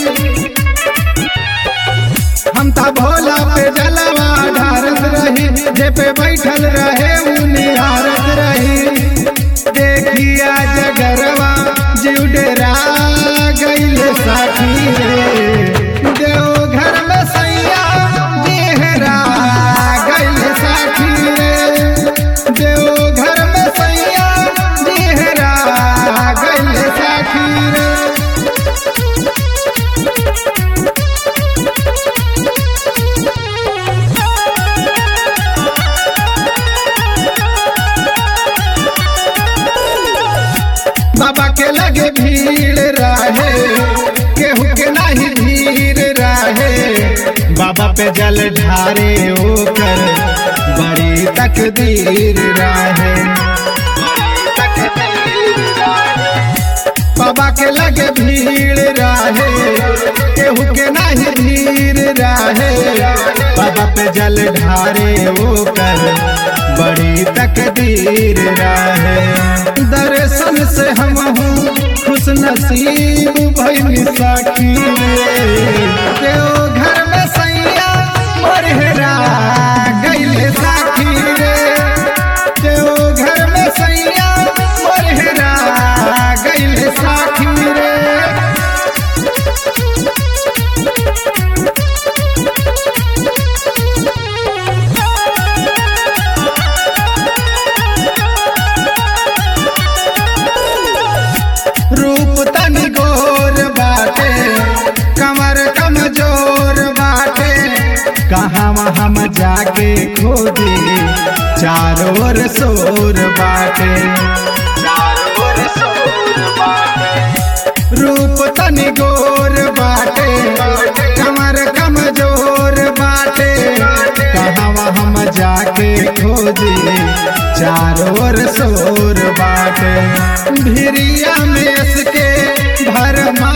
हम ता भोला पे जलवा ढारत रही जे पे बैठल रहे उ निहारत रही देखिया जगरवा जीव डेरा गईल साथी रे देव घर में सैया जेहरा गईल साथी रे देव घर में सैया जेहरा गईल साथी रे बाबा के लगे भीड़ रहे केहू के नहीं भीड़ रहे बाबा पे जल ढारे ओकर बड़ी तकदीर रहे बाबा के लगे भीड़ रहे केहू के नहीं भीड़ रहे बाबा पे जल ढारे ओकर बड़ी तकदीर रहे दर्शन से हम हूँ खुश नसीब भैनी साखी रे देव घर में सैया मोरहरा गईले साखी रे देव घर में सैया मोरहरा गईले साखी रे रूप तनी गोर बाटे कमर कमजोर बाटे कहाँ हम जाके खोजे चारों ओर शोर बाटे रूप तनी गोर बाटे कमर कमजोर बाटे कहाँ हम जाके खोजे चारों ओर शोर बाटे भिरिया में इसके भरमा